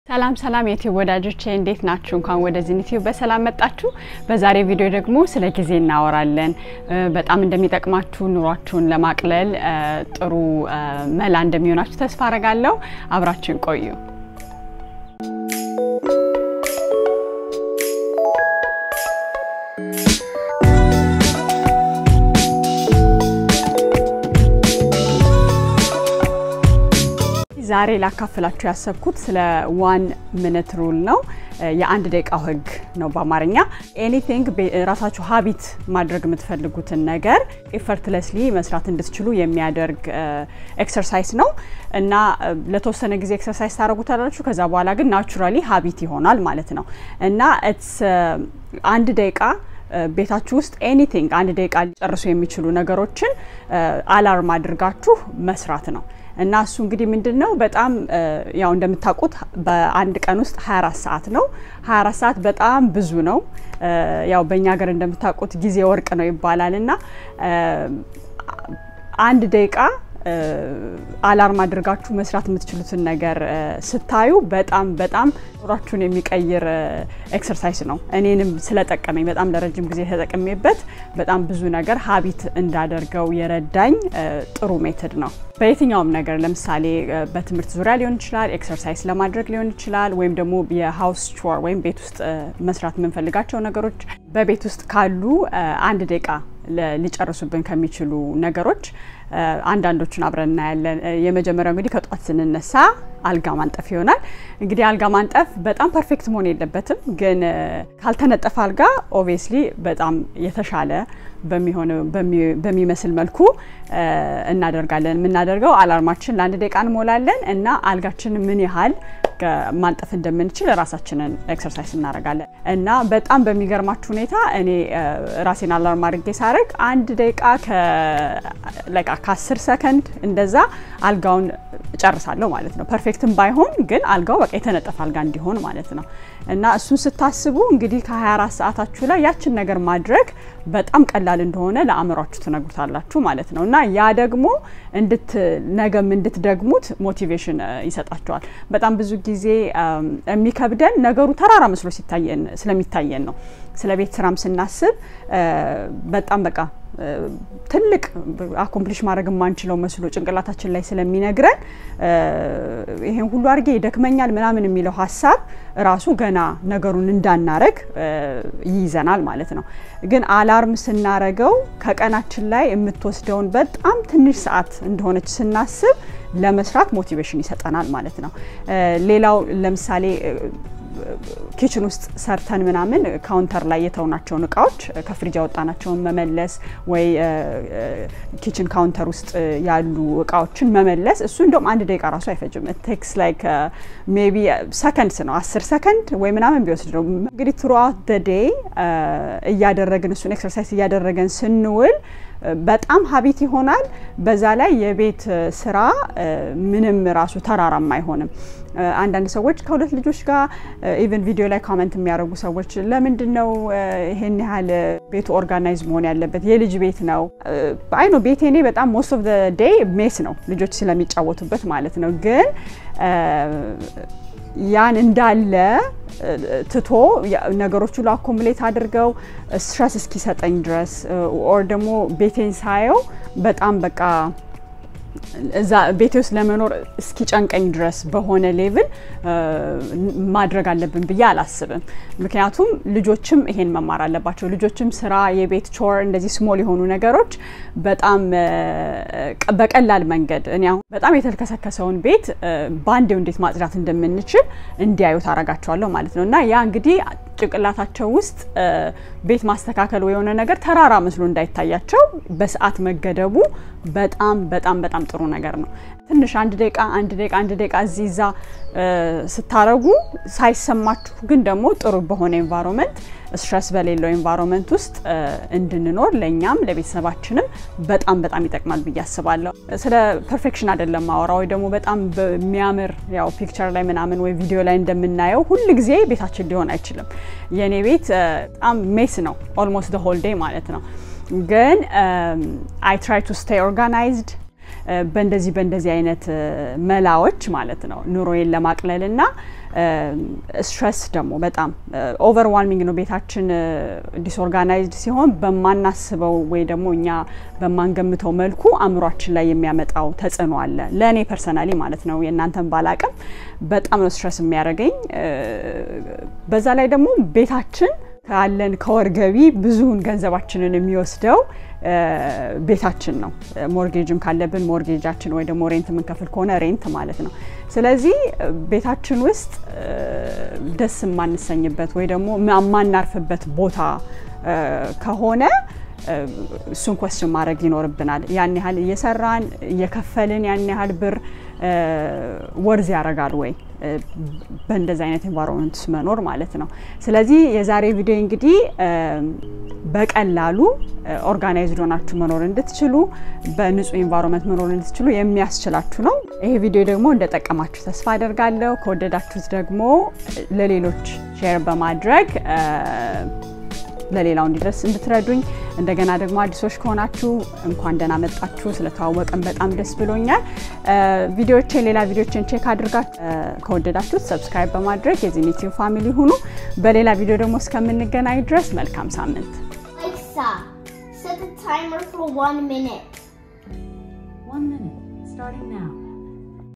ሰላም ሰላም የዩቲዩብ ወዳጆቼ እንዴት ናችሁ? እንኳን ወደዚህ ዩቲዩብ በሰላም መጣችሁ። በዛሬ ቪዲዮ ደግሞ ስለ ጊዜ እናወራለን። በጣም እንደሚጠቅማችሁ ኑሯችሁን ለማቅለል ጥሩ መላ እንደሚሆናችሁ ተስፋ አረጋለሁ። አብራችሁን ቆዩ። ዛሬ ላካፍላችሁ ያሰብኩት ስለ ዋን ሚኒት ሩል ነው። የአንድ ደቂቃው ህግ ነው በአማርኛ። ኤኒቲንግ ራሳችሁ ሀቢት ማድረግ የምትፈልጉትን ነገር ኤፈርትለስሊ መስራት እንድትችሉ የሚያደርግ ኤክሰርሳይዝ ነው እና ለተወሰነ ጊዜ ኤክሰርሳይዝ ታደረጉታላችሁ። ከዛ በኋላ ግን ናቹራሊ ሀቢት ይሆናል ማለት ነው እና ኢትስ አንድ ደቂቃ ቤታችሁ ውስጥ ኤኒቲንግ አንድ ደቂቃ ሊጨርሱ የሚችሉ ነገሮችን አላርም አድርጋችሁ መስራት ነው። እና እሱ እንግዲህ ምንድን ነው በጣም ያው እንደምታውቁት በአንድ ቀን ውስጥ 24 ሰዓት ነው። 24 ሰዓት በጣም ብዙ ነው። ያው በእኛ ሀገር እንደምታውቁት ጊዜ ወርቅ ነው ይባላል እና አንድ ደቂቃ አላርም አድርጋችሁ መስራት የምትችሉትን ነገር ስታዩ በጣም በጣም ኑሯችሁን የሚቀይር ኤክሰርሳይዝ ነው። እኔንም ስለጠቀመኝ በጣም ለረጅም ጊዜ ተጠቅሜበት በጣም ብዙ ነገር ሀቢት እንዳደርገው የረዳኝ ጥሩ ሜትድ ነው። በየትኛውም ነገር ለምሳሌ በትምህርት ዙሪያ ሊሆን ይችላል፣ ኤክሰርሳይዝ ለማድረግ ሊሆን ይችላል፣ ወይም ደግሞ የሀውስ ቾር ወይም ቤት ውስጥ መስራት የምንፈልጋቸው ነገሮች በቤት ውስጥ ካሉ አንድ ደቂቃ ሊጨርሱብን ከሚችሉ ነገሮች አንዳንዶቹን አብረን እናያለን። የመጀመሪያው እንግዲህ ከጧት ስንነሳ አልጋ ማንጠፍ ይሆናል። እንግዲህ አልጋ ማንጠፍ በጣም ፐርፌክት መሆን የለበትም፣ ግን ካልተነጠፈ አልጋ ኦብቪየስሊ በጣም የተሻለ በሚሆን በሚመስል መልኩ እናደርጋለን። የምናደርገው አላርማችን ለአንድ ደቂቃ እንሞላለን እና አልጋችን ምን ያህል ማንጠፍ እንደምንችል ራሳችንን ኤክሰርሳይዝ እናደርጋለን እና በጣም በሚገርማችሁ ሁኔታ እኔ ራሴን አላርም አድርጌ ሳረግ አንድ ደቂቃ ከአስር ሰከንድ እንደዛ አልጋውን እጨርሳለሁ ማለት ነው። ፐርፌክትም ባይሆን ግን አልጋው በቃ የተነጠፈ አልጋ እንዲሆን ማለት ነው እና እሱን ስታስቡ እንግዲህ ከ24 ሰዓታችሁ ላይ ያችን ነገር ማድረግ በጣም ቀላል እንደሆነ ለአእምሯችሁ ትነግሩታላችሁ ማለት ነው እና ያ ደግሞ ነገም እንድትደግሙት ሞቲቬሽን ይሰጣቸዋል። በጣም ብዙ ጊዜ የሚከብደን ነገሩ ተራራ መስሎ ስለሚታየን ነው። ስለ ቤት ስራም ስናስብ በጣም በቃ ትልቅ አኮምፕሊሽ ማድረግ የማንችለው መስሎ ጭንቅላታችን ላይ ስለሚነግረን ይሄን ሁሉ አድርጌ ይደክመኛል ምናምን የሚለው ሀሳብ ራሱ ገና ነገሩን እንዳናረግ ይይዘናል ማለት ነው። ግን አላርም ስናረገው ከቀናችን ላይ የምትወስደውን በጣም ትንሽ ሰዓት እንደሆነች ስናስብ ለመስራት ሞቲቬሽን ይሰጠናል ማለት ነው። ሌላው ለምሳሌ ኪችን ውስጥ ሰርተን ምናምን ካውንተር ላይ የተውናቸውን እቃዎች ከፍሪጅ ያወጣናቸውን መመለስ ወይ ኪችን ካውንተር ውስጥ ያሉ እቃዎችን መመለስ እሱ እንደውም አንድ ደቂቃ ራሱ አይፈጅም። ቴክስ ላይክ ሜቢ ሰከንድስ ነው አስር ሰከንድ ወይ ምናምን ቢወስድ ነው። እንግዲህ ትሩአውት ደ ዴይ እያደረግን እሱን ኤክሰርሳይዝ እያደረገን ስንውል በጣም ሀቢት ይሆናል። በዛ ላይ የቤት ስራ ምንም ራሱ ተራራም አይሆንም። አንዳንድ ሰዎች ከሁለት ልጆች ጋር ኢቨን ቪዲዮ ላይ ኮመንት የሚያደርጉ ሰዎች ለምንድን ነው ይሄን ያህል ቤቱ ኦርጋናይዝ መሆን ያለበት? የልጅ ቤት ነው። አይ ነው ቤቴ እኔ በጣም ሞስት ኦፍ ዴይ ሜስ ነው ልጆች ስለሚጫወቱበት ማለት ነው ግን ያን እንዳለ ትቶ ነገሮች ሁሉ አኮሙሌት አድርገው ስትረስ እስኪሰጠኝ ድረስ ኦር ደግሞ ቤቴን ሳየው በጣም በቃ እዛ ቤቴ ውስጥ ለመኖር እስኪጨንቀኝ ድረስ በሆነ ሌቭል ማድረግ አለብን ብዬ አላስብም። ምክንያቱም ልጆችም ይሄን መማር አለባቸው። ልጆችም ስራ፣ የቤት ቾር፣ እንደዚህ ስሞል የሆኑ ነገሮች በጣም በቀላል መንገድ እኔ አሁን በጣም የተልከሰከሰውን ቤት በአንዴው እንዴት ማጽዳት እንደምንችል እንዲያዩት አረጋቸዋለሁ ማለት ነው እና ያ እንግዲህ ጭንቅላታቸው ውስጥ ቤት ማስተካከል የሆነ ነገር ተራራ መስሎ እንዳይታያቸው በሰዓት መገደቡ በጣም በጣም በጣም ጥሩ ነገር ነው። ትንሽ አንድ ደቂቃ አንድ ደቂቃ አንድ ደቂቃ እዚህ እዛ ስታረጉ ሳይሰማችሁ ግን ደግሞ ጥሩ በሆነ ኤንቫይሮንመንት ስትረስ በሌለው ኤንቫይሮንመንት ውስጥ እንድንኖር ለእኛም ለቤተሰባችንም በጣም በጣም ይጠቅማል ብዬ አስባለሁ። ስለ ፐርፌክሽን አይደለም ማወራ ወይ ደግሞ በጣም በሚያምር ያው ፒክቸር ላይ ምናምን ወይ ቪዲዮ ላይ እንደምናየው ሁል ጊዜ ቤታችን ሊሆን አይችልም። የእኔ ቤት በጣም ሜስ ነው ኦልሞስት ሆል ዴይ ማለት ነው። ግን አይ ትራይ ቱ ስቴይ ኦርጋናይዝድ በእንደዚህ በእንደዚህ አይነት መላዎች ማለት ነው ኑሮዬን ለማቅለል እና ስትረስ ደግሞ በጣም ኦቨርዋልሚንግ ነው። ቤታችን ዲስኦርጋናይዝድ ሲሆን በማናስበው ወይ ደግሞ እኛ በማንገምተው መልኩ አእምሯችን ላይ የሚያመጣው ተጽዕኖ አለ። ለእኔ ፐርሰናሊ ማለት ነው። የእናንተን ባላቅም በጣም ነው ስትረስ የሚያደርገኝ። በዛ ላይ ደግሞ ቤታችን ካለን ከወር ገቢ ብዙውን ገንዘባችንን የሚወስደው ቤታችን ነው። ሞርጌጅም ካለብን ሞርጌጃችን ወይ ደግሞ ሬንት የምንከፍል ከሆነ ሬንት ማለት ነው። ስለዚህ ቤታችን ውስጥ ደስ የማንሰኝበት ወይ ደግሞ የማናርፍበት ቦታ ከሆነ እሱን ኮስችን ማድረግ ይኖርብናል። ያን ያህል እየሰራን እየከፈልን ያን ያህል ብር ወርዝ ያደርጋል ወይ በእንደዚህ አይነት ኤንቫይሮንመንት ውስጥ መኖር ማለት ነው። ስለዚህ የዛሬ ቪዲዮ እንግዲህ በቀላሉ ኦርጋናይዝድ ሆናችሁ መኖር እንድትችሉ በንጹህ ኤንቫይሮንመንት መኖር እንድትችሉ የሚያስችላችሁ ነው። ይሄ ቪዲዮ ደግሞ እንደጠቀማችሁ ተስፋ አደርጋለሁ። ከወደዳችሁት ደግሞ ለሌሎች ሼር በማድረግ ለሌላው እንዲደርስ እንድትረዱኝ እንደገና ደግሞ አዲሶች ከሆናችሁ እንኳን ደህና መጣችሁ። ስለተዋወቅን በጣም ደስ ብሎኛል። ቪዲዮችን ሌላ ቪዲዮችን ቼክ አድርጋችሁ ከወደዳችሁት ሰብስክራይብ በማድረግ የዚህ ዩቲዩብ ፋሚሊ ሁኑ። በሌላ ቪዲዮ ደግሞ እስከምንገናኝ ድረስ መልካም ሳምንት። Alexa, set the timer for one minute. One minute, starting now.